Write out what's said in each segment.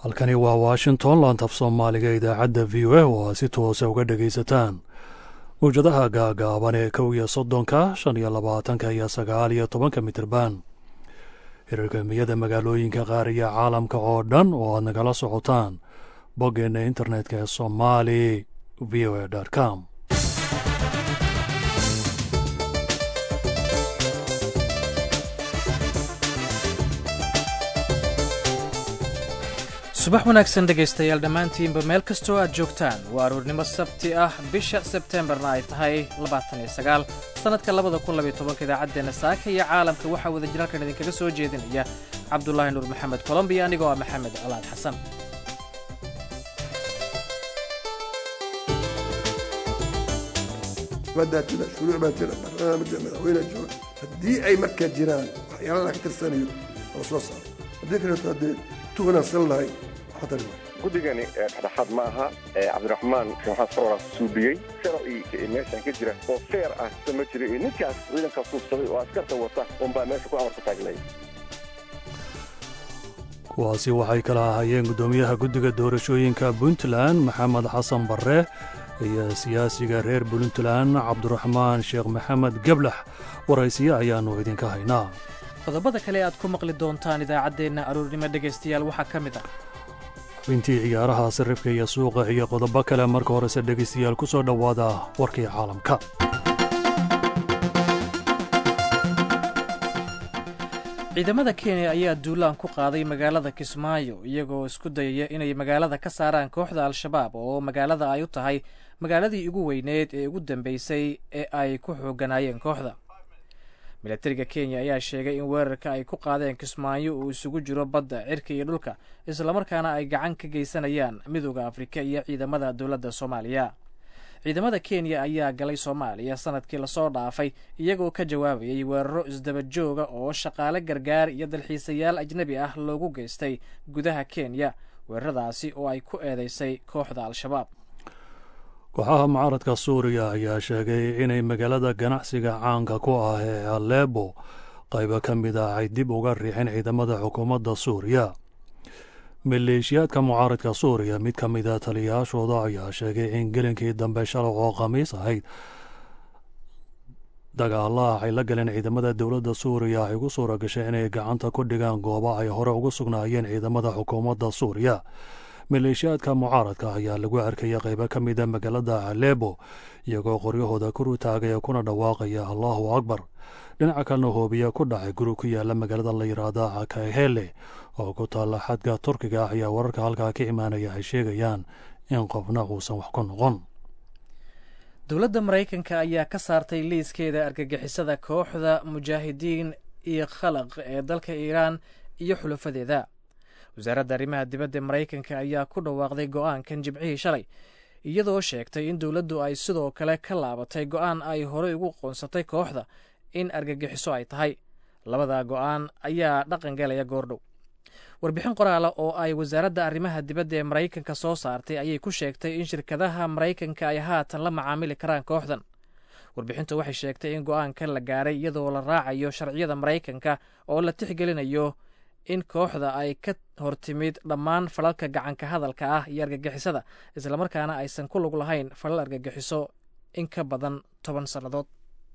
halkani waa washington laantaf soomaaliga idaacadda v o a oo aad si toosa uga dhegaysataan mawjadaha gaagaaban ee kow iyo soddonka shan iyo labaatanka iyo sagaal iyo tobanka mitirban hirarkamiyada magaalooyinka qaar iyo caalamka oo dhan oo aad nagala socotaan boggeenna internetka ee somali v o a com subax wanaagsan dhegaystayaal dhammaantiinba meel kastoo aad joogtaan waa aruurnimo sabti ah bisha sebteembarna ay tahay sannadka idaacaddeena saaka iyo caalamka waxaa wadajiraalkan idinkaga soo jeedinaya cabdulaahi nuur maxamed colombiya anigoo ah maxamed colaad xasan madaatida shuruuc baa jira barnaamijka madaxweyne jooga haddii ay markaa jiraan waxyaalaha ka tirsanayo oo soo saaro haddii kaleeto haddee tu wanaagsan lahay khatar waay guddigani dhexdhexaad ma aha cabdiraxmaan maxamed sawra suubiyey sharci meeshan ka jira oo feer ah ma jira iyo ninkaas ciidanka suubsaday oo askarta wata unbaa meesha ku amarka taagnay kuwaasi waxay kala ahaayeen guddoomiyaha guddiga doorashooyinka puntland maxamed xasan barre iyo siyaasiga reer puntland cabdiraxmaan sheekh maxamed geblax waraysiye ayaannu idinka haynaa qodobada kale aad ku maqli doontaan idaacaddeenna aruurnimo dhegaystayaal waxaa ka mid ah xubintii ciyaaraha sarrifka iyo suuqa iyo qodobo kale marka horese dhegaystayaal ku soo dhowaada warkii caalamka ciidamada kenya ayaa duulaan ku qaaday magaalada kismaayo iyagoo isku dayaya inay magaalada ka saaraan kooxda al-shabaab oo magaalada ay u tahay magaaladii ugu weyneed ee ugu dambeysay ee ay ku xooganaayeen kooxda milatariga kenya ayaa sheegay in weerarka ay ku qaadeen kismaayo uu isugu jiro badda cirka iyo dhulka islamarkaana ay gacan ka geysanayaan midooda afrika iyo ciidamada dowladda soomaaliya ciidamada kenya ayaa galay soomaaliya sanadkii lasoo dhaafay iyagoo ka jawaabayay weeraro isdaba jooga oo shaqaale gargaar iyo dalxiisayaal ajnebi ah loogu geystay gudaha kenya weeraradaasi oo ay ku eedeysay kooxda al-shabaab kooxaha mucaaradka suuriya ayaa sheegay inay magaalada ganacsiga caanka ku ah ee aleebo qaybo ka mid ah ay dib uga riixeen ciidamada xukuumadda suuriya maleeshiyaadka mucaaradka suuriya mid ka mida taliyayaashooda ayaa sheegay in gelinkii dambe shalay oo khamiis ahayd dagaalaha ay la galeen ciidamada dowladda suuriya ay ugu suura gashay inay gacanta ku dhigaan goobo ay hore ugu sugnaayeen ciidamada xukuumadda suuriya maleeshiyaadka mucaaradka ayaa lagu arkaya qaybo ka mida magaalada aleebo iyagoo qoryahooda kor u taagaya kuna dhawaaqaya allahu akbar dhinaca kalena hoobiya ku dhacay guri ku yaala magaalada la yidhaahda akahele oo ku taalla xadka turkiga ah ayaa wararka halkaa ka imaanaya ay sheegayaan in qofna uusan wax ku noqon dowladda maraykanka ayaa ka saartay liiskeeda argagixisada kooxda mujaahidiin iyo khalaq ee dalka iiraan iyo xulafadeeda wasaaradda arrimaha dibadda maraykanka ayaa ku dhawaaqday go'aankan jimcihii shalay iyadoo sheegtay in dowladdu ay sidoo kale ka laabatay go'aan ay horey ugu qoonsatay kooxda in argagixiso ay tahay labada go'aan ayaa dhaqan galaya goordhow warbixin qoraala oo ay wasaaradda arrimaha dibadda ee maraykanka soo saartay ayay ku sheegtay in shirkadaha maraykanka ay haatan la macaamili karaan kooxdan warbixintu waxay sheegtay in go'aankan la gaaray iyadoo la raacayo sharciyada maraykanka oo la tixgelinayo in kooxda ay ka hortimid dhammaan falalka gacanka hadalka ah iyo argagixisada islamarkaana aysan ku lug lahayn falal argagixiso in ka badan toban sannadood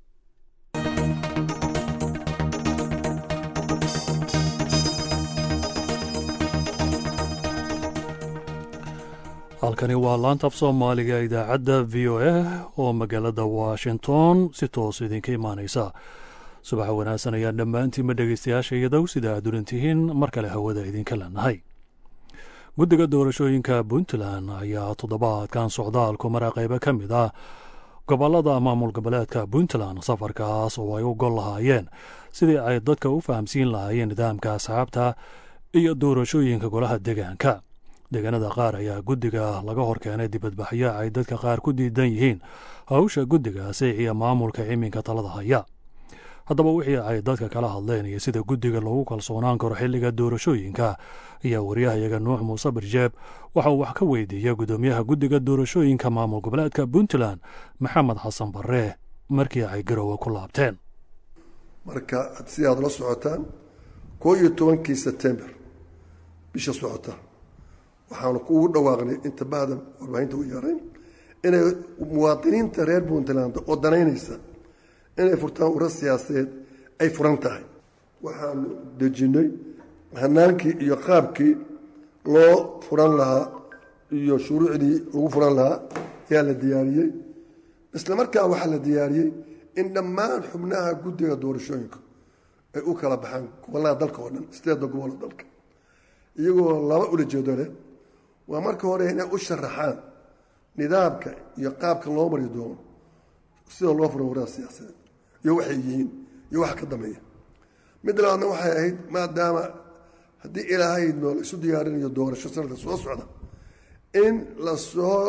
halkani waa laantaf soomaaliga idaacadda v o a oo magaalada washington si toos idinka imaanaysa subaxa wanaagsan ayaan dhammaantiinma dhegaystayaasha iyadow sida aad ulantihiin mar kale hawada idinka leenahay guddiga doorashooyinka puntland ayaa toddobaadkan socdaalku mara qaybo ka mid ah gobollada maamul goboleedka puntland safarkaas oo ay u gol lahaayeen sidii ay dadka u fahamsiin lahaayeen nidaamka asxaabta iyo doorashooyinka golaha deegaanka deegaanada qaar ayaa guddiga laga hor keenay dibadbaxyo ay dadka qaar ku diidan yihiin hawsha guddigaasi iyo maamulka iminka talada haya haddaba wixii ay dadka kala hadleen iyo sida guddiga loogu kalsoonaan karo xilliga doorashooyinka ayaa waryahayaga nuux muuse barjeeb waxa uu wax ka weydiiyey guddoomiyaha guddiga doorashooyinka maamul goboleedka puntland maxamed xasan barre markii ay garowe ku laabteen marka si aad la socotaan koo iyo tobankii sebtember bisha socota waxaanu kuugu dhawaaqnay inta bahda warbaahinta u yeerayn inay muwaadiniinta reer puntland oo danaynaysa inay furtaan ura siyaasadeed ay furan tahay waxaanu dejinnay hanaankii iyo qaabkii loo furan lahaa iyo shuruucdii lagu furan lahaa ayaa la diyaariyey isla markaa waxaa la diyaariyey in dhammaan xubnaha guddiga doorashooyinka ay u kala baxaan gobollada dalka oo dhan sideedda gobollo dalka iyagoo laba ulajeedo leh waa marka hore inay u sharaxaan nidaamka iyo qaabka loo mari doono sida loo furo warada siyaasadeed iyo waxay yihiin iyo waxa ka dambeeya mid labaadna waxay ahayd maadaama haddii ilaahay noo la isu diyaarinayo doorasho sanadka soo socda in lasoo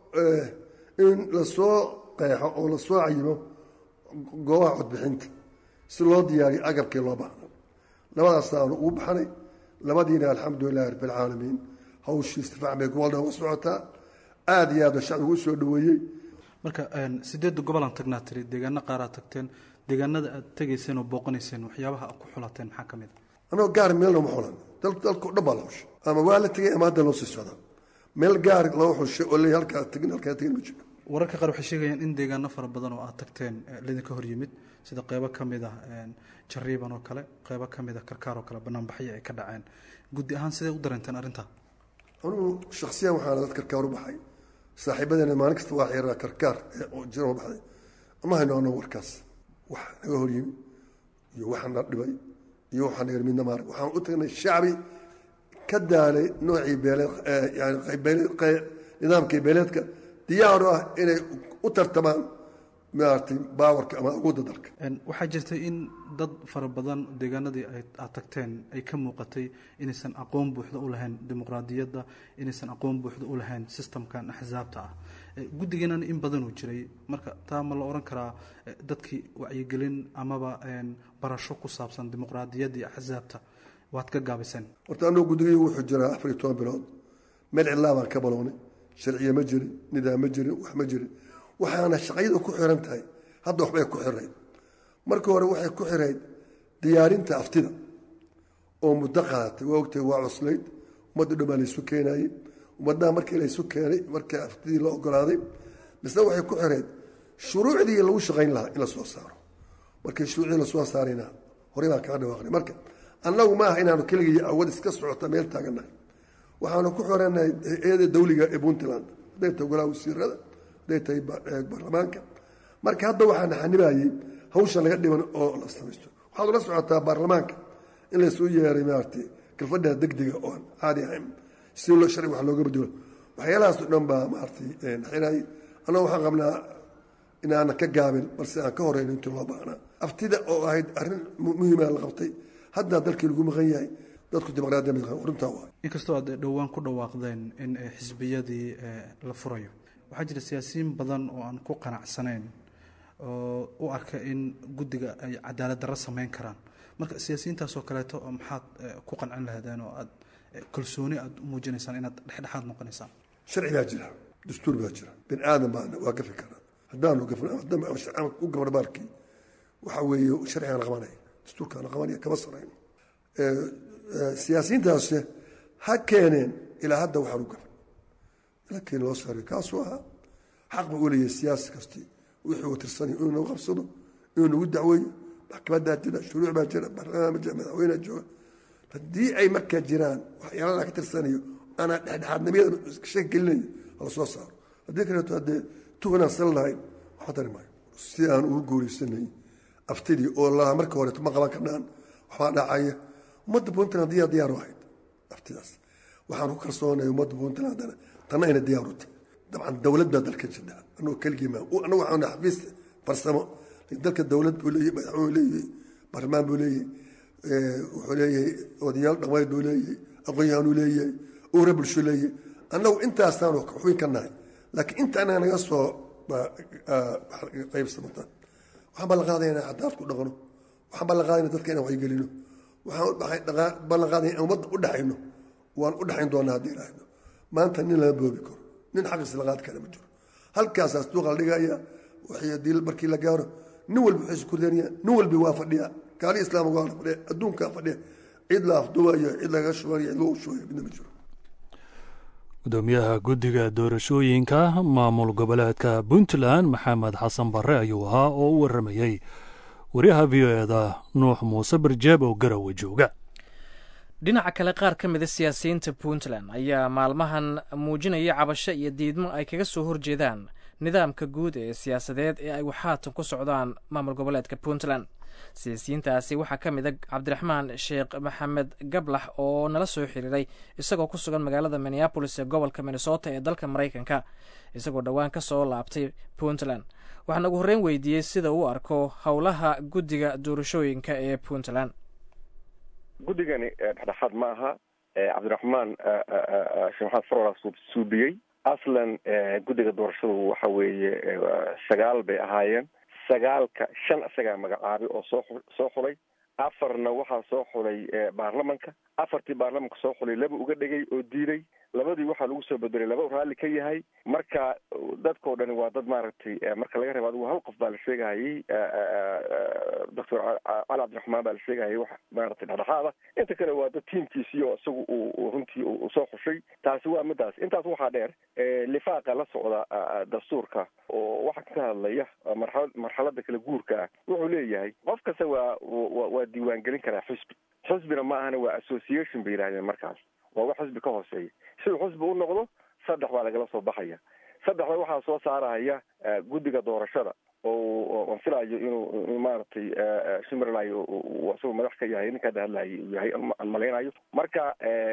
in lasoo qeexo oo lasoo cayimo goobaha codbixinta si loo diyaariyo agabkii loo baahna labadaasaanu ugu baxnay labadiina alxamdulilahi rabbilcaalamiin hawshii istifaac bay gobol dhan uga socotaa aada iyo aada shacbigu usoo dhaweeyey marka sideedda gobolaan tagnaa tiri deegaano qaaraad tagteen deegaanada aad tegayseen oo booqanayseen waxyaabaha aad ku xulateen maxaa ka mid a anagoo gaar meelna ma xulan dalkao dhan baa la xushay ama waa la tegay ama hadda loo sii socdaa meel gaar loo xushay oo leey halkaa tegin halkaa tegin ma jiro wararka qaar waxay sheegayaan in deegaano fara badan oo aad tagteen lidinka hor yimid sida qeybo ka mid ah jariiban oo kale qeybo ka mid a karkaar oo kale banaanbaxyo ay ka dhaceen guddi ahaan sidee u dareenteen arrintaa anugu shaksiyan waxaana dad karkaar u baxay saaxiibadeena maalin kasta waa xiraa karkaar jira u baxday ma hayno anagu warkaas wax naga hor yimi iyo waxana dhibay iyo waxaa naga midna maarag waxaan u tagnay shacbi ka daalay noocii beeleed yani nidaamkii beeleedka diyaar u ah inay u tartamaan maaragtay baawarka ama awoodda dalka waxaa jirtay in dad fara badan deegaanadii aad tagteen ay ka muuqatay inaysan aqoon buuxda u lahayn dimuqraadiyadda inaysan aqoon buuxda u lahayn sistamkan axsaabta ah guddigeenana in badanuu jiray marka taa ma la ohan karaa dadkii wacyigelin amaba barasho ku saabsan dimuqraadiyadda iyo axsaabta waad ka gaabiseen horta anuu guddigii wuxuu jiraa afar iyo toban bilood meel cidlaa baan ka balownay sharciye ma jirin nidaam ma jirin wax ma jirin waxaana shaqayada ku xiran tahay hadda waxbay ku xirayd marka hore waxay ku xirayd diyaarinta aftida oo muddo qaadatay waa ogtahay waa cuslayd ummadda dhan baa laysu keenayey ummaddaha markii laysu keenay markii aftidii la ogolaaday misna waxay ku xirayd shuruucdii lagu shaqayn lahaa in la soo saaro markii shuruucdii lasoo saarayna horey baan kaga dhawaaqnay marka annagu ma aha inaanu keligii awad iska socota meel taagannahay waxaanu ku xiranahay hay-ada dawliga ee puntland hadday tahay golaha wasiirada hadday tahay baarlamaanka marka hadda waxaana xanibayey hawsha laga dhiman oo la samaysto waxaad ula socotaa baarlamaanka in laysuu yeeray maaragtay galfadha degdega oo aan caadi ahayn si loo sharci wax looga bedelo waxyaalahaas o dhan baa maaragtay xinayay annagu waxaan qabnaa inaanan ka gaabin balse aan ka horeyno intii loo baahnaa aftida oo ahayd arrin muhiima la qabtay haddaa dalkii lagu maqan yahay dadku dimuqraadiya runtaa waay inkastoo aad dhowaan ku dhawaaqdeen in xisbiyadii la furayo waxaa jira siyaasiyiin badan oo aan ku qanacsanayn oo u arka in guddiga ay cadaalad darro samayn karaan marka siyaasiyiintaasoo kaleeto maxaad ku qancin lahaydeen oo aad kalsooni aad u muujinaysaan inaad dhexdhexaad noqonaysaan sharci baa jira dastuur baa jira bini aadan baana waa gafi karaa haddaanu u gabno baalkii waxa weeye sharcigaana qabanaya dastuurkaana qabanaya kama sarayno siyaasiyiintaas ha keeneen ilaa hadda waxaan u gafan ila keen loo saariyo kaasuu ahaa xaq buu u leeyahay siyaasi kasti wixii uu tirsanay inuu nagu qabsado inuu nagu dacweeyo maxkamadaa jira shuruuc baa jira baarlamaan baa jira madaxweynea jooga haddii ay markaa jiraan waxyaaladaa ka tirsanayo aanaa dhexdhexaadnimiyada shaki gelinayo hala soo saaro haddii kaleeto haddee tuganaan sal lahayn waxba tari maayo si aan ugu guuraysanay aftidii oo lahaa marka horeeto ma qaban karnaan waxbaa dhacaya ummadda puntland diyaa diyaar u ahayd aftidaas waxaan ku kalsoonaya ummadda puntland tanna ayna diyaar u tahay dabcan dowlad baa dalka jirta anagoo keligii maa anagu waxaan xafiis farsamo dalka dowlad buu leeyahay madaxweyne leeyahay baarlamaan buu leeyahay wuxuu leeyahay odayaal dhaqameed buu leeyahay aqoon-yahanuu leeyahay uura bulsho leeyahay annagu intaasaanu xubin ka nahay laakiin inta anaga naga soo qaybsamata waxaan ballan qaadaya inaan cadaalad ku dhaqno waxaan ballan qaadaya dadka inaan wacyigelino waxaan ballan qaadaya in ummadda u dhexayno waan u dhexayn doonaa haddii ilaahdo maanta nin lama boobi karo nin xaqiis la qaadi kara ma jiro halkaasaas duuqa la dhigaya waxay haddii markii la gaaro nin walba waxay iskurdanaya nin walba waa fadhiya kaali islaamka waa fadhiya adduunkaa fadhiya cid la afdubayo cid laga shubayo cid lagu shubayo midna ma jiro gudoomiyaha guddiga doorashooyinka maamul goboleedka puntland maxamed xasan barre ayuu ahaa oo u waramayey wariyaha v o eda nuux muuse barjeeb oo garowe jooga dhinaca kale qaar ka mida siyaasiyiinta puntland ayaa maalmahan muujinaya cabasho iyo diidmo ay kaga soo horjeedaan nidaamka guud ee siyaasadeed ee ay waxaatan ku socdaan maamul goboleedka puntland siyaasiyiintaasi waxaa ka mid a cabdiraxmaan sheekh maxamed gablax oo nala soo xiriiray isagoo ku sugan magaalada minneabolis ee gobolka minnesota ee dalka maraykanka isagoo dhowaan ka soo laabtay puntland waxaan ugu horreyn weydiiyey sida uu arko howlaha guddiga doorashooyinka ee puntland guddigani dhexdhexaad ma aha cabdiraxmaan sheekh maxamed farwala suubiyey aslan guddiga doorashadu waxa weeye sagaal bay ahaayeen sagaalka shan isagaa magacaabay oo soo soo xulay afarna waxaa soo xulay baarlamanka afartii baarlamanka soo xulay laba uga dhegay oo diiday labadii waxaa lagu soo bedelay laba raalli ka yahay marka dadkao dhani waa dad maaragtay marka laga reebo adigu hal qof baa la sheegahayay doctor cali cabdiraxmaan baa la sheegahayay wax maaragtay dhexdhexaada inta kale waa dad tiimkiisii oo isagu uu runtii usoo xushay taasi waa midaas intaas waxaa dheer lifaaqa la socda dastuurka oo waxa ka hadlaya marxalad marxalada kala guurka ah wuxuu leeyahay qof kasta waa waa diiwaangelin karaa xusbi xusbina ma ahana waa association bay yidhahdeen markaas waa wax xusbi ka hooseeya siduu xusbi u noqdo saddex baa lagala soo baxaya saddexda waxaa soo saaraya guddiga doorashada oo aan filayo inuu maaragtay shimerlayo isagoo madax ka yahay ninka hadda hadlayo uu yahay aan malaynayo marka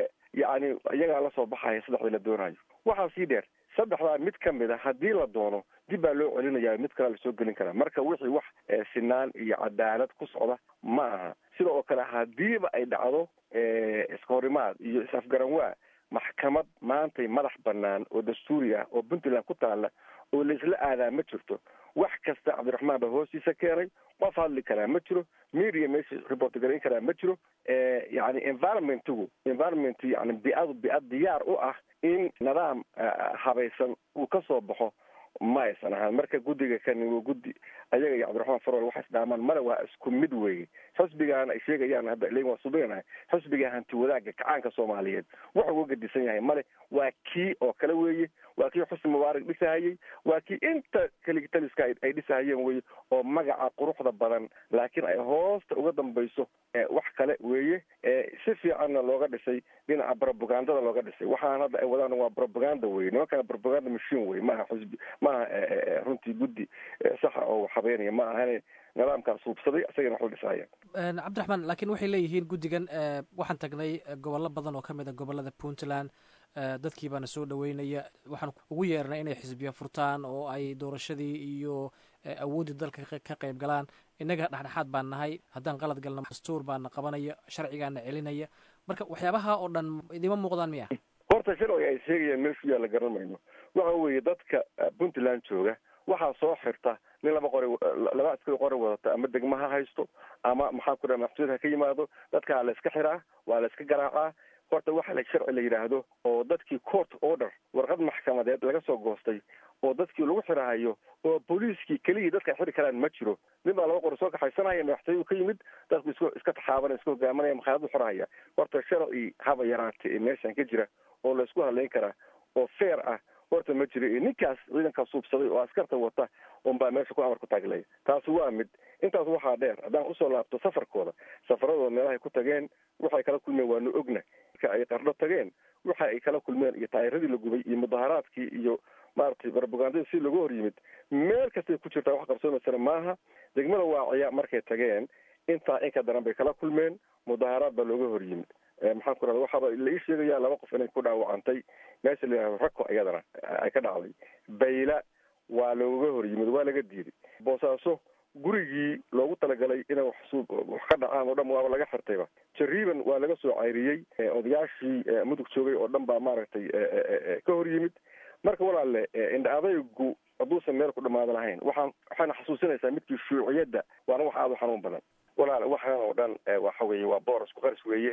yacni iyagaa la soo baxaya saddexda la doonayo waxaa sii dheer saddexdaa mid ka mid a haddii la doono dib baa loo celinaya mid kalea lasoo gelin karaa marka wixii wax sinaan iyo cadaalad ku socda ma aha sida oo kale hadiiba ay dhacdo iska horimaad iyo is-afgaran waa maxkamad maantay madax banaan oo dastuuri ah oo puntland ku taalla oo laisla aadaa ma jirto wax kasta cabdiraxmaan baa hoostiisa keenay qof hadli karaa ma jiro media meesha report garayn karaa ma jiro yani environmentigu environment yani biadu biad diyaar u ah in nidaam habaysan uu ka soo baxo ma aysan ahaan marka guddiga kani waa guddi ayaga iyo cabdiraxmaan farol waxay isdhaamaan male waa isku mid weeye xusbigaan ay sheegayaan hadda len waa subeynahay xusbiga hanti wadaagga kacaanka soomaaliyeed wuxuu uga gedisan yahay male waa kii oo kale weeye waa kii xusni mubaarak dhisahayey waa kii inta keligitaliska ay dhisahayeen weye oo magaca quruxda badan laakiin ay hoosta uga dambayso wax kale weeye si fiicanna looga dhisay dhinaca brobagandada looga dhisay waxaan hadda ay wadaan waa brobaganda weye nimankana brobaganda machine weye maaha xusbi maaha runtii guddi saxa oo habeynaya ma ahane nidaamkaas hubsaday isagana wax la dhisahaya cabdiraxmaan laakiin waxay leeyihiin guddigan waxaan tagnay gobollo badan oo ka mid a gobollada puntland dadkii baana soo dhaweynaya waxaan ugu yeernay inay xisbiya furtaan oo ay doorashadii iyo awooddii dalka ka qayb galaan innaga dhexdhexaad baan nahay haddaan qalad galno dastuur baana qabanaya sharcigaana celinaya marka waxyaabaha oo dhan idima muuqdaan miya horta sharciga ay sheegayaan meeshu yaa la garan mayno waxa weeye dadka puntland jooga waxaa soo xirta nin laba qori laba askari qori wadata ama degma ha haysto ama maxaa ku dhaha maxsuud ha ka yimaado dadkaa la iska xiraa waa la iska garaacaa horta waxa la sharci la yidhaahdo oo dadkii court order warqad maxkamadeed laga soo goostay oo dadkii lagu xirahayo oo booliiskii keliyii dadka ay xiri karaan ma jiro nin baa laba qori soo kaxaysanaya madaxtooyuu ka yimid dadku is iska taxaabanaya iska hogaamanaya makhaayadu xirahaya horta sharci haba yaraatay ee meeshan ka jira oo laysku hadlayn karaa oo fair ah horta ma jiro iyo ninkaas ciidankaa suubsaday oo askarta wata unbaa meesha ku amar ku taaglaya taasi waa mid intaas waxaa dheer haddaan usoo laabto safarkooda safaradooda meelahay ku tageen waxay kala kulmeen waanu ogna marka ay qardho tageen waxa ay kala kulmeen iyo taayiradii la gubay iyo mudaharaadkii iyo maaragtay barbagandadii si looga hor yimid meel kastay ku jirtaa wax qabsoomaysana maaha degmada waaciya markay tageen intaa inka daran bay kala kulmeen mudaharaad baa looga hor yimid maxaan ku rahda waxaaba la ii sheegaya laba qof inay ku dhaawacantay meesha la yihahdo rako iyadana ay ka dhacday bayla waa looga hor yimid waa laga diiday boosaaso gurigii loogu talagalay inay wax wax ka dhacaan oo dhan waaba laga xirtayba jariiban waa laga soo cayriyey odayaashii mudug joogay oo dhan baa maaragtay ka hor yimid marka walaale indha adaygu hadduusan meel ku dhamaada lahayn waxaan waxaana xasuusinaysaa midkii shuuciyadda waana wax aada u xanuun badan walaale waxaan oo dhan waxa weeye waa boor isku qaris weeye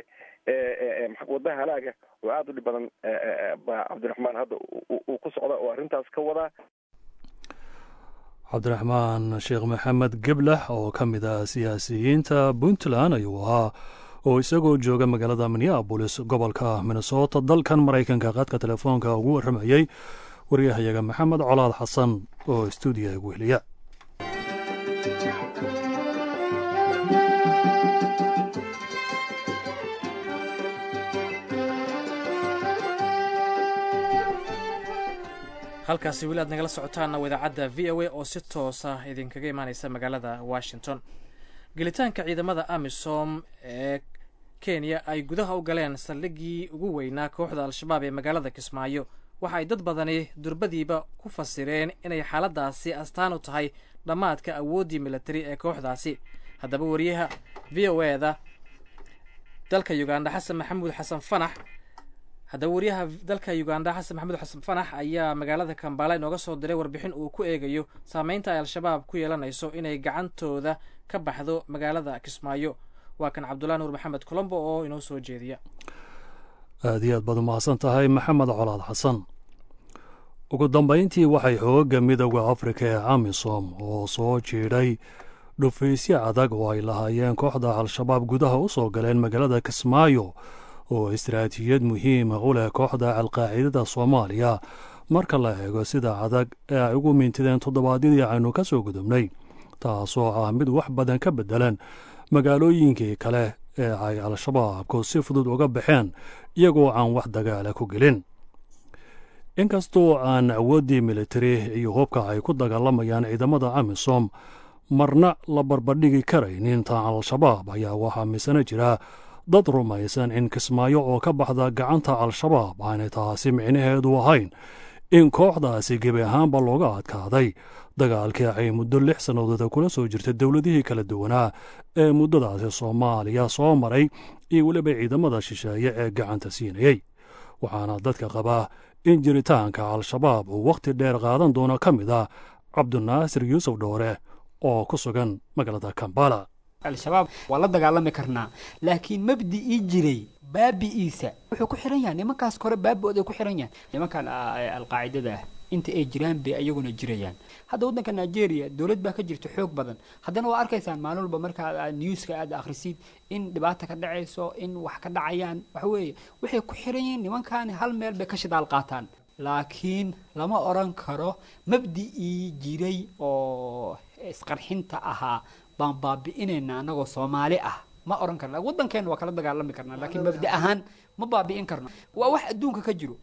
wadda halaaga oo aada u dhib badan baa cabdiraxmaan hadda uu ku socda oo arrintaas ka wadaa cabdiraxmaan sheekh maxamed geblax oo ka mid ah siyaasiyiinta puntland ayuu ahaa oo isagoo jooga magaalada minneabolis gobolka minnesota dalkan maraykanka qadka telefoonka ugu warramayey waryahayaga maxamed colaad xasan oo stuudiyaha gu heliya halkaasi weli aad nagala socotaanna wadaacadda v o a oo si toosa idinkaga imaaneysa magaalada washington gelitaanka ciidamada amisom ee kenya ay gudaha u galeen saldhiggii ugu weynaa kooxda al-shabaab ee magaalada kismaayo waxa ay dad badani durbadiiba ku fasireen inay xaaladaasi astaan u tahay dhammaadka awooddii militari ee kooxdaasi haddaba wariyaha v o e da dalka uganda xasan maxamuud xasan fanax haddaba wariyaha dalka uganda xasan maxamuud xasan fanax ayaa magaalada kambala inooga soo diray warbixin uu ku eegayo saameynta ay al-shabaab ku yeelanayso inay gacantooda ka baxdo magaalada kismaayo waa kan cabdullahi nuur maxamed colombo oo inoo soo jeediya aad iyo aad baad umahadsan tahay maxamed colaad xasan ugu dambayntii waxay xooga midooda afrika ee amisom oo soo jiidhay dhufaysyo adag oo ay lahaayeen kooxda al-shabaab gudaha u soo galeen magaalada kismaayo oo istaraatiijiyad muhiima u leh kooxda alqaacidada soomaaliya marka la eego sida adag ee ay ugu mintideen toddobaadyadii aynu ka soo gudubnay taasoo ah mid wax badan ka beddelan magaalooyinkii kale ee ay al-shabaabku si fudud uga baxeen iyagoo aan wax dagaala ku gelin inkastoo aan awooddii militari iyo hubka ay ku dagaalamayaan ciidamada amisom marna la barbardhigi karaynin taan al-shabaab ayaa waxaa misana jira dad rumaysan in kismaayo oo ka baxda gacanta al-shabaab aanay taasi micnaheedu ahayn in kooxdaasi gebi ahaanba looga adkaaday dagaalkii ay muddo lix sannadooda kula soo jirtay dowladihii kala duwanaa ee muddadaasi soomaaliya soo maray iyo weliba ciidamada shisheeye ee gacanta siinayey waxaana dadka qabaa in jiritaanka al-shabaab uu wakhti dheer qaadan doono ka mid ah cabdinaasir yuusuf dhoore oo ku sugan magaalada kambala al-shabaab waa la dagaalami karnaa laakiin mabdi'ii jiray baabi'iisa wuxuu ku xihan yahay nimankaas kore baabi-ood ay ku xihan yahay nimankan alqaacidada ah inta ay jiraan bay ayaguna jirayaan hadda waddanka nigeria dowlad baa ka jirta xoog badan haddana waa arkaysaan maalin walba markaa newska aad akhrisid in dhibaata ka dhacayso in wax ka dhacayaan waxa weeye waxay ku xiran yihiin nimankaani hal meel bay ka shidaal qaataan laakiin lama odran karo mabdi'ii jiray oo isqarxinta ahaa baan baabi'inayna anagoo soomaali ah ma oran karna waddankeena waa kala dagaalami karnaa laakiin mabda ahaan ma baabi'in karno waa wax adduunka ka jiro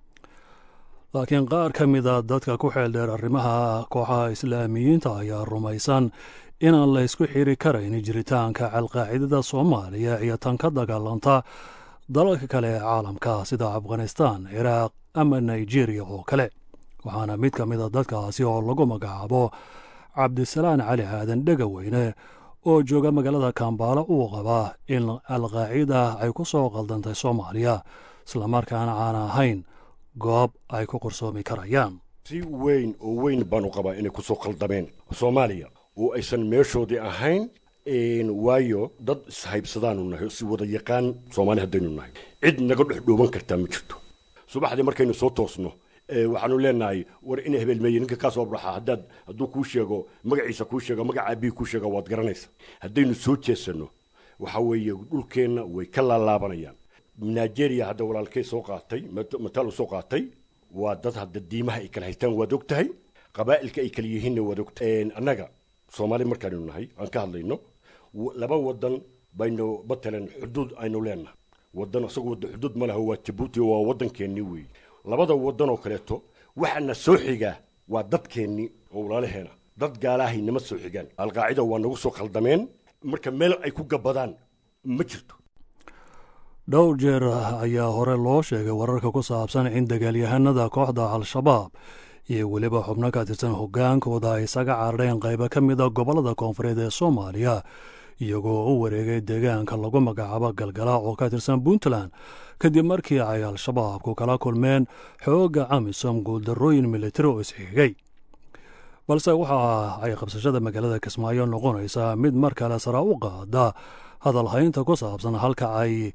laakiin qaar ka mida dadka ku xeeldheer arrimaha kooxaha islaamiyiinta ayaa rumaysan inaan la ysku xiri karayn jiritaanka alqaacidada soomaaliya iyo tan ka dagaalanta dalalka kale ee caalamka sida afghanistan ciraaq ama nigeriya oo kale waxaana mid ka mida dadkaasi oo lagu magacaabo cabdisalaan cali aadan dhegaweyne oo jooga magaalada kambaala uu qabaa in alqaacida ay ku soo qaldantay soomaaliya islamarkaana aan ahayn goob ay ku qarsoomi karayaan si weyn oo weyn baanu qabaa inay ku soo qaldameen soomaaliya oo aysan meeshoodii ahayn waayo dad ishaybsadaanu nahay si wada yaqaan soomaali haddaynu nahay cid naga dhex dhooban kartaa ma jirto subaxdii markaynu soo toosno waxaanu leenahay war ina hebelmeeye ninka kaa soo baxa haddaad hadduu kuu sheego magaciisa kuu sheego magaca abihi kuu sheego waad garanaysa haddaynu soo jeesanno waxa weeye dhulkeenna way ka laalaabanayaan nigeria hadda walaalkay soo qaatay mataal soo qaatay waa dad hadda diimaha ay kala haystaan waad og tahay qabaa'ilka ay kala yihiinna waad og tahay annaga soomaali markaanu nahay aan ka hadlayno laba wadan baynu matalan xuduud aynu leenahay wadan isagu wada xuduud ma laha waa jabuuti waa waddankeennii weeye labada wadan oo kaleeto waxaana soo xigaa waa dadkeennii oo walaalaheena dad gaalahay nama soo xigaan alqaacida waa nagu soo khaldameen marka meel ay ku gabadaan ma jirto dhowr jeer ayaa hore loo sheegay wararka ku saabsan in dagaalyahanada kooxda al-shabaab iyo weliba xubno ka tirsan hoggaankooda ay isaga carareen qaybo ka mida gobollada koonfureed ee soomaaliya iyagoo u wareegay deegaanka lagu magacaabo galgala oo ka tirsan puntland kadib markii ay al-shabaabku kala kulmeen xoogga amisom guuldarrooyin militari oo isxigay balse waxa ay qabsashada magaalada kismaayo noqonaysaa mid mar kale sara u qaada hadalhaynta ku saabsan halka ay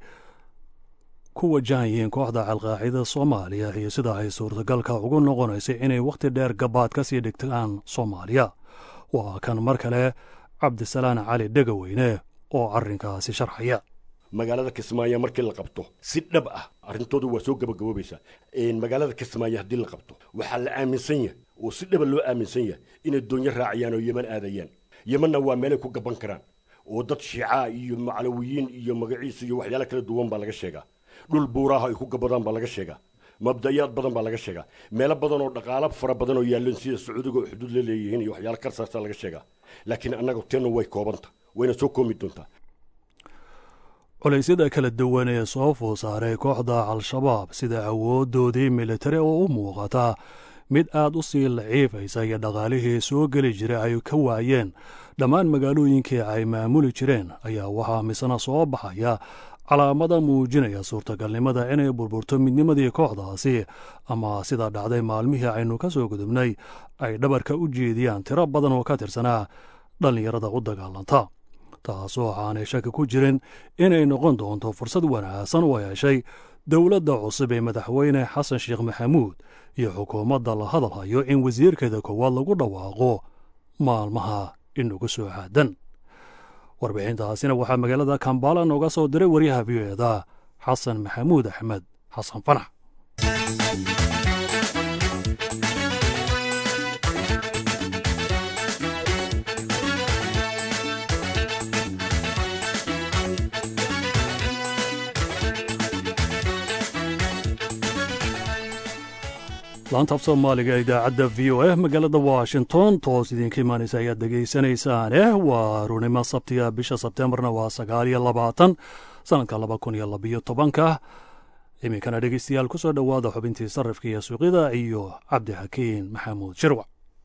ku wajahan yihiin kooxda alqaacida soomaaliya iyo sida ay suurtagalka ugu noqonaysa inay wakhti dheer gabaad ka sii dhigtaan soomaaliya waa kan mar kale cabdisalaan cali dhegaweyne oo arrinkaasi sharxaya magaalada kismaayo markii la qabto si dhab ah arrintooda waa soo gabagaboobaysaa magaalada kismaayo haddii la qabto waxaa la aaminsan yahay oo si dhaba loo aaminsan yahay inay doonyo raacayaan oo yeman aadayaan yemanna waa meelay ku gaban karaan oo dad shiicaa iyo maclawiyiin iyo magaciisa iyo waxyaala kala duwan baa laga sheegaa dhul buuraaha ay ku gabadaan baa laga sheegaa mabdayaad badan baa laga sheegaa meelo badan oo dhaqaalo fara badan oo yaalleen sida sacuudiga oo xuduud la leeyihiin iyo waxyaala karsaarsa laga sheegaa laakiin annaga teenna way koobanta wayna soo koomi doontaa culaysyada kala duwan ee soo food saaray kooxda al-shabaab sida awoodoodii militari oo u muuqata mid aad u sii laciifaysa iyo dhaqaalihii soo geli jiray ay ka waayeen dhammaan magaalooyinkii ay maamuli jireen ayaa waxaa misna soo baxaya calaamada muujinaya suurtagalnimada inay burburto midnimadii kooxdaasi ama sida dhacday maalmihii aynu ka soo gudubnay ay dhabarka u jeediyaan tiro badan oo ka tirsanaa dhallinyarada u dagaalanta taasoo aanay shaki ku jirin inay noqon doonto fursad wanaagsan u heshay dowladda cusub ee madaxweyne xasan sheekh maxamuud iyo xukuumadda la hadalhayo in wasiirkeeda koowaad lagu dhawaaqo maalmaha inugu soo aadan warbixintaasina waxaa magaalada kambala nooga soo diray waryaha v o eda xasan maxamuud axmed xasan fanax laanta af soomaaliga idaacadda v o a magaalada washington toos idinka imaanaysa ayaad dhegaysanaysaane waa runimo sabtiga bisha sebteembarna waa sagaal iyo labaatan sanadka laba kun iyo labiyo tobanka iminkana dhegeystayaal ku soo dhowaada xubintii sarrifka iyo suuqyada iyo cabdixakiin maxamuud shirwac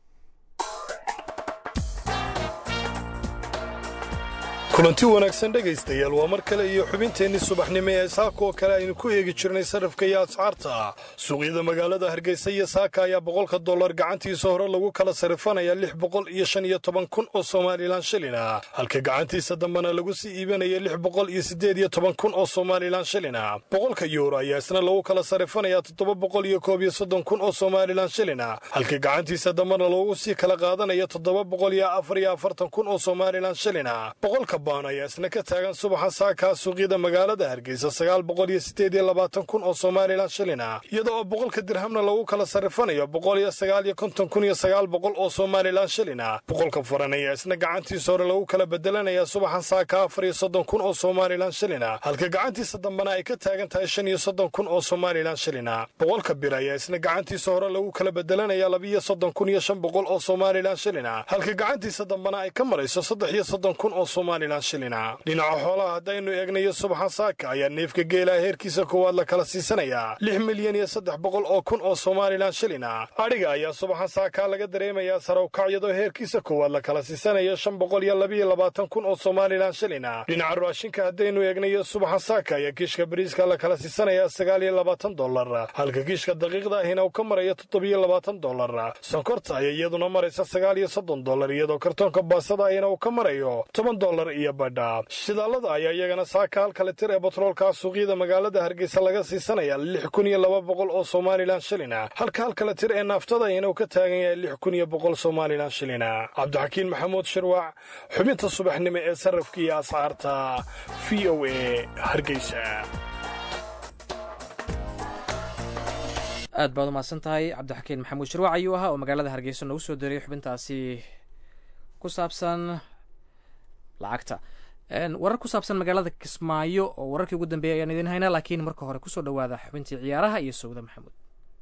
kulanti wanaagsan dhegaystayaal waa mar kale iyo xubinteenni subaxnimo ee saaka oo kale aynu ku eegi jirnay sarrifka iyo ascaarta suuqyada magaalada hargeysa iyo saaka ayaa boqolka dollar gacantiisa hore lagu kala sarrifanaya lix boqol iyo shan iyo toban kun oo somalilan shilina halka gacantiisa dambena lagu sii iibanaya lix boqol iyo siddeed iyo toban kun oo somalilan shilina boqolka yuuro ayaa isna lagu kala sarrifanaya toddoba boqol iyo koob iyo soddon kun oo somalilan shilina halka gacantiisa dambena lagu sii kala qaadanaya toddoba boqol iyo afar iyo afartan kun oo somalilan shilina boqolka baan ayaa isna ka taagan subaxa saakaa suuqyada magaalada hargeysa sagaal boqol iyo siddeed iyo labaatan kun oo somalilan shilina iyada oo boqolka dirhamna lagu kala sarrifanayo boqol iyo sagaal iyo konton kun iyo sagaal boqol oo somalilan shilina boqolka furan ayaa isna gacantiisa hore lagu kala bedelanaya subaxan saaka afar iyo soddon kun oo somalilan shilina halka gacantiisa dambena ay ka taagan tahay shan iyo soddon kun oo somalilan shilina boqolka bir ayaa isna gacantiisa hore lagu kala bedelanaya labiiyo soddon kun iyo shan boqol oo somalilan shilina halka gacantiisa dambena ay ka marayso saddex iyo soddon kun oo somalilan dhinaca xoolaha haddaynu eegnayo subaxan saaka ayaa neefka geelaha heerkiisa koowaad la kala siisanayaa lix milyan iyo saddex boqol oo kun oo somalilan shilina adhiga ayaa subaxan saakaa laga dareemayaa sarawkac iyadoo heerkiisa koowaad la kala siisanayo shan boqol iyo labiiyo labaatan kun oo somalilan shilina dhinaca raashinka haddaynu eegnayo subaxan saaka ayaa kiishka bariiska la kala siisanayaa sagaal iyo labaatan dollar halka kiishka daqiiqda ahina uu ka marayo toddobiyo labaatan dollar sonkorta ayaa iyaduna maraysa sagaal iyo soddon dollar iyadoo kartoonka baasada ahina uu ka marayo toban dollar iyo shidaalada ayaa iyagana saaka halkale tir ee batroolkaa suuqyada magaalada hargeysa laga siisanaya lix kun iyo laba boqol oo somalilan shilina halka halkale tir ee naaftada ayana uu ka taagan yahay lix kun iyo boqol somalilan shilina cabdixakiin maxamuud shirwac xubinta subaxnimo ee sarrafka iyo ascaarta v o a hargeysa aad baad umahadsan tahay cabdixakiin maxamuud shirwac ayuu ahaa oo magaalada hargeysa noogu soo diriyay xubintaasi ku saabsan lacagta warar ku saabsan magaalada kismaayo oo wararkii ugu dambeeyay ayaan idiin haynaa laakiin marka hore kusoo dhowaada xubintii ciyaaraha iyo sowda maxamuud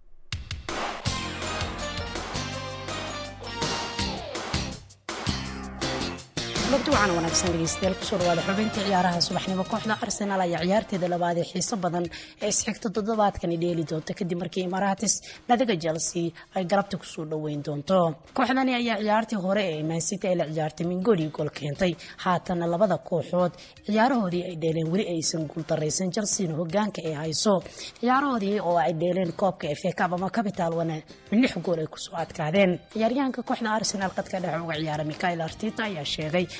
lobti waxaana wanaagsan dhegeystayaal kusoo dhawaada xubinta ciyaaraha subaxnimo kooxda arsenaal ayaa ciyaarteeda labaad ee xiiso badan ee isxigta toddobaadkani dheeli doonta kadib markii imaratis nadiga chelsea ay galabta kusoo dhoweyn doonto kooxdani ayaa ciyaartii hore ee mancity ay la ciyaartay mingoli gool keentay haatana labada kooxood ciyaarahoodii ay dheeleen weli aysan guuldaraysan chelseana hogaanka ay hayso ciyaarahoodii oo ay dheeleen koobka fa cab ama capital wana lix gool ay kusoo adkaadeen ciyaaryahanka kooxda arsenaal qadka dhexe uga ciyaara michael artita ayaa sheegay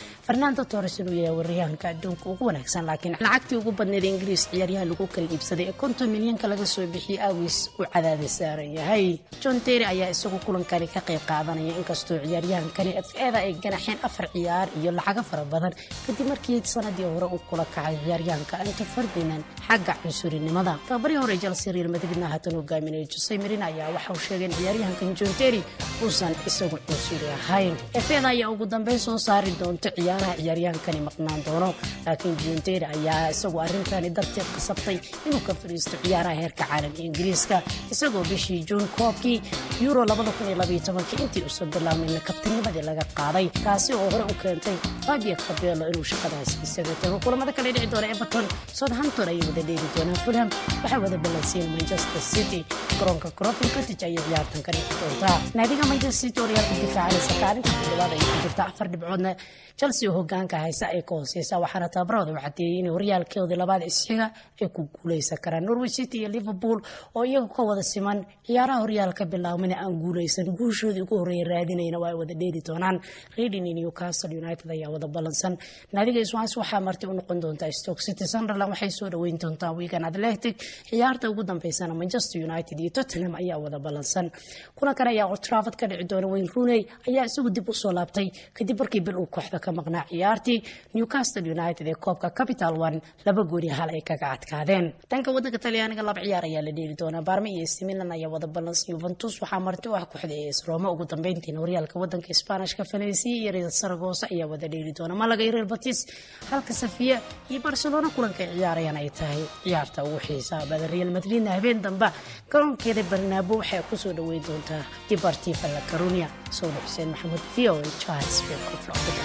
fernando torres inuu yahay waryahanka adduunka ugu wanaagsan laakiin lacagtii ugu badneed ingiriis ciyaaryahan lagu kala iibsaday ee konton milyanka laga soo bixiyey awis uu cadaada saaran yahay john terry ayaa isagu kulankani ka qayb qaadanaya inkastoo ciyaaryahankani f eda ay ganaxeen afar ciyaar iyo lacago fara badan kadib markii sanadii hore uu kula kacay ciyaaryahanka anto ferdinand xagga cunsurinimada tababarii hore chelsea real madridna haatan hogaaminaya jose marin ayaa waxa uu sheegay in ciyaaryahankan john terry uusan isagu cunsuri ahayn efeda ayaa ugu dambeyn soo saari doonta ciyaaraha ciyaaryahankani maqnaan doono laakiin john terry ayaa isagu arrintani darteed kasabtay inuu ka fadhiisto ciyaaraha heerka caalamka ingiriiska isagoo bishii juun koobkii euro intii uusan bilaabmayna kabtinimadii laga qaaday taasi oo hore u keentay fabio cabello inuu shaqadaas isaga tago kulamada kale dhici doona everton southampton ayay wada dheeli doonaan fulham waxay wada balansiiyeen manchester city garoonka crofin cottage ayay ciyaartan ka dhici doontaa naadiga manchester city oo riyaalka difaacanaysa kaalinta toddobaad ayay ku jirta afar dhibcoodna chelsea oo hogaanka haysa ay ka hooseysa waxaana tababarooda u cadeeyey in horyaalkeodii labaad isxiga ay ku guuleysan karaan norwich city iyo liverpool oo iyaga ka wada siman ciyaaraha horyaalka bilaabmana aan guuleysan guushoodii ugu horreeya raadinayna waa ay wada dheeli doonaan reading iyo newcastle united ayaa wada balansan naadiga swans waxaa marti u noqon doontaa stoke city sunderland waxay soo dhaweyn doontaa wigan athletic ciyaarta ugu dambeysana manchester united iyo tottenham ayaa wada balansan kulankan ayaa old trafford ka dhici doona wayne rooney ayaa isagu dib u soo laabtay kadib markii bil uu kooxda ka maqnaa ciyaartii newcastle united ee koobka capital one laba gooni hal ay kaga adkaadeen dhanka wadanka talyaaniga laba ciyaar ayaa la dheeli doonaa baarme iyo ac milan ayaa wada balansan yuventus waxaa marti u ah kooxda as roma ugu dambeyntiina horyaalka wadanka isbaanishka falensiya iyo real saragosa ayaa wada dheeli doona malaga iyo real batis halka safiya iyo barcelona kulanka ay ciyaarayaan ay tahay ciyaarta ugu xiisaha badan real madridna habeen damba garoonkeeda barnaabo waxay kusoo dhaweyn doontaa dibartiva la carunia sowda xuseen maxamuud v o charlesville koflocda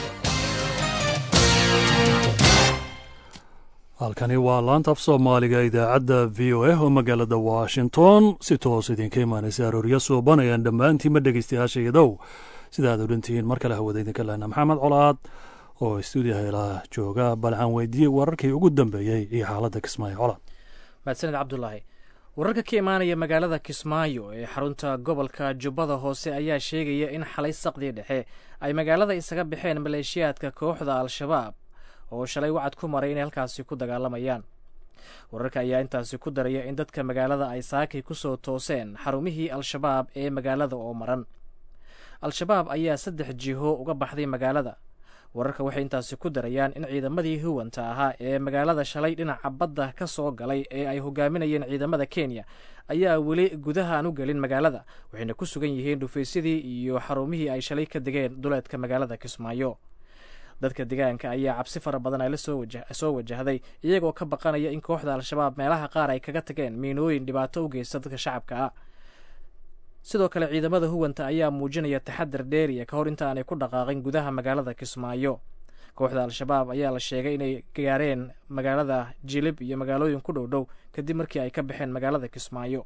halkani waa laanta af soomaaliga idaacadda v o a oo magaalada washington si toos idinka imaanaysa aroorya suubanayaan dhammaantiinma dhegeystayaasha iyadow sida aad odhantihiin mar kale hawada idinka lehna maxamed colaad oo stuudiyaha ilaa jooga balcaan weydiiyey wararkii ugu dambeeyey iyo xaaladda kismaayo colaad mahadsaned cabdulaahi wararka ka imaanaya magaalada kismaayo ee xarunta gobolka jubbada hoose ayaa sheegaya in xalay saqdii dhexe ay magaalada isaga baxeen maleeshiyaadka kooxda al-shabaab oo shalay wacad ku maray inay halkaasi ku dagaalamayaan wararka ayaa intaasi ku daraya in dadka magaalada ay saakay ku soo tooseen xarumihii al-shabaab ee magaalada oo maran al-shabaab ayaa saddex jiho uga baxday magaalada wararka waxay intaasi ku darayaan in ciidamadii huwanta ahaa ee magaalada shalay dhinaca badda ka soo galay ee ay hogaaminayeen ciidamada kenya ayaa weli gudaha aan u gelin magaalada waxayna ku sugan yihiin dhufaysyadii iyo xarumihii ay shalay ka degeen duleedka magaalada kismaayo dadka deegaanka ayaa cabsi fara badan ay la soo wajahday iyagoo ka baqanaya in kooxda al-shabaab meelaha qaar ay kaga tageen miinooyin dhibaato u geysta dadka shacabka ah sidoo kale ciidamada huwanta ayaa muujinaya taxadar dheeriya ka hor inta aanay ku dhaqaaqin gudaha magaalada kismaayo kooxda al-shabaab ayaa la sheegay inay gaareen magaalada jilib iyo magaalooyin ku dhow dhow kadib markii ay ka baxeen magaalada kismaayo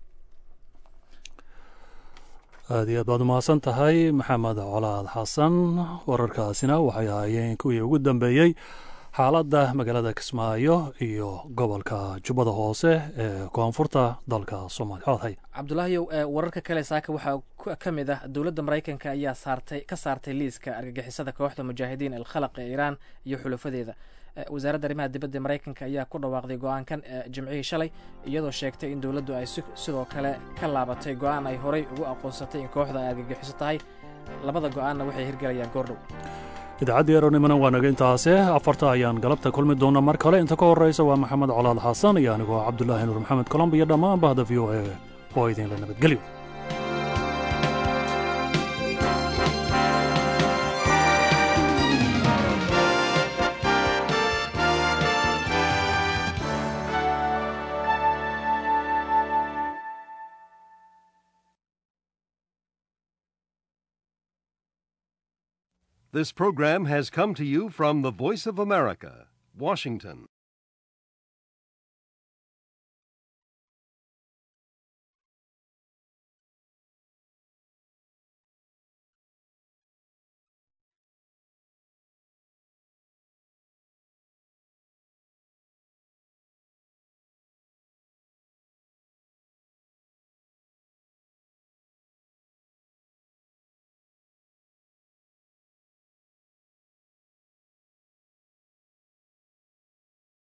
aad iyo aad baad umahadsan tahay maxamed colaad xasan wararkaasina waxay ahaayeen kuwii ugu dambeeyey xaaladda magaalada kismaayo iyo gobolka jubbada hoose ee koonfurta dalka soomaaliya codhay cabdulaahiyow wararka kale saaka waxaa ka mid ah dowladda maraykanka ayaa saartay ka saartay liiska argagixisada kooxda mujaahidiin alkhalaq ee iiraan iyo xulafadeeda wasaaradda arrimaha dibadda maraykanka ayaa ku dhawaaqday go-aankan jimcihii shalay iyadoo sheegtay in dowladdu ay sidoo kale ka laabatay go-aan ay horay ugu aqoonsatay in kooxda ay argagixiso tahay labada go-aanna waxay hirgelayaan goordhow idaacaddii eronimana waa naga intaase afarta ayaan galabta kulmi doona mar kale inta ka horreysa waa maxamed colaad xasan iyo anigoo cabdulaahi nuur maxamed colomb iyo dhammaan bahda v o a oo idinla nabadgelyo This program has come to you from the Voice of America, Washington.